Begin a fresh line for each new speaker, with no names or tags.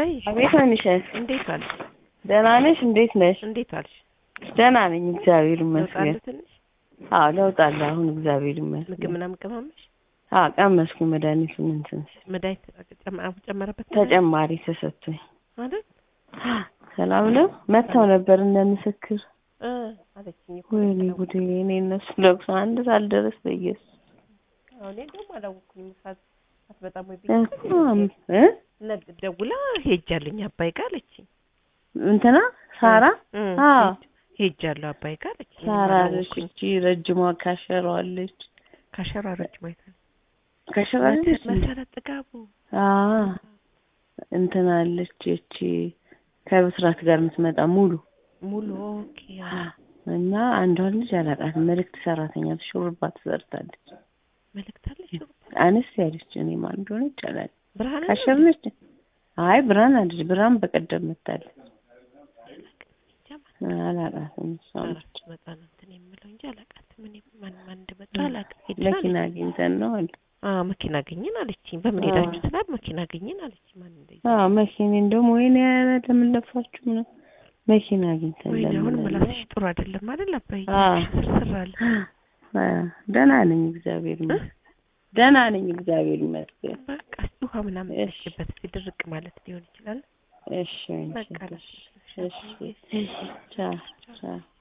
አባይ
አቤት አንሸት
እንዴት ዋልሽ?
ደህና ነሽ? እንዴት ነሽ?
እንዴት ዋልሽ?
ደህና ነኝ እግዚአብሔር ይመስገን።
ለውጣለሁ ትንሽ
አዎ ለውጥ አለ አሁን እግዚአብሔር
ምግብ
ይመስገን።
ምናምን ቀማመሽ?
አዎ ቀመስኩኝ መድኃኒቱን እንትን ስል
መድኃኒት ጨማ- ጨመረበት
ተጨማሪ ተሰጥቶኝ
አይደል?
ሰላም ነው። መጥተው ነበር እነ ምስክር።
እ አለችኝ እኮ
ወይኔ ጉዴ! እኔ እነሱ ለቅሶ አንድ ሳልደረስ በኢየሱስ
አሁን እኔ እንደውም አላወኩኝም። ሰዓት አትመጣም ወይ
እኮ
ብዬሽ
እ
ነግ ደውላ ሄጃለኝ አባይ ጋር አለችኝ።
እንትና ሳራ
እ
አዎ
ሄጃለሁ አባይ ጋር አለችኝ።
ሳራ አለች እቺ ረጅሟ ካሸሯለች
ካሸራሮች ማለት ነው።
ካሸሯለች
መሰረት ጥጋቡ
አዎ እንትና አለች እቺ ከብስራት ጋር የምትመጣ ሙሉ
ሙሉ ኦኬ አዎ።
እና አንዷን ልጅ አላውቃትም። መልእክት ሰራተኛ ሹሩባ ትሰርታለች።
መልእክት አለች
አነስ ያለች እኔ ማን እንደሆነች አላውቅም።
ብርሃን
ካሸር ነች። አይ ብርሃን አለች። ብርሃን በቀደም መታለች። አላውቃትም። እሷ ነች።
መጣ ነው እንትን የምለው እንጂ አላውቃትም። እኔ ማን ማን እንደመጣ አላውቅም። ሄድን
መኪና
አለች።
አግኝተን ነው አሉ።
አዎ መኪና አገኘን አለችኝ። በምን
አዎ።
ሄዳችሁ ስላት መኪና አገኘን አለችኝ። ማን እንደዚህ
አዎ መኪና እንደውም ወይኔ ኧረ ለምን ለፋችሁ ነው መኪና አግኝተን
ወይኔ አሁን
ለምን
ምላስሽ ጥሩ አይደለም አይደል አባዬ?
አዎ።
ስርስር አለ።
አ፣ ደህና ነኝ እግዚአብሔር ይመስገን። ደህና ነኝ እግዚአብሔር ይመስገን።
በቃ እስኪ ውሃ ምናምን
እሺ።
ጠጪበት እስኪ ድርቅ ማለት ሊሆን ይችላል።
እሺ ወይኔ
በቃ
እሺ እሺ ቻው ቻው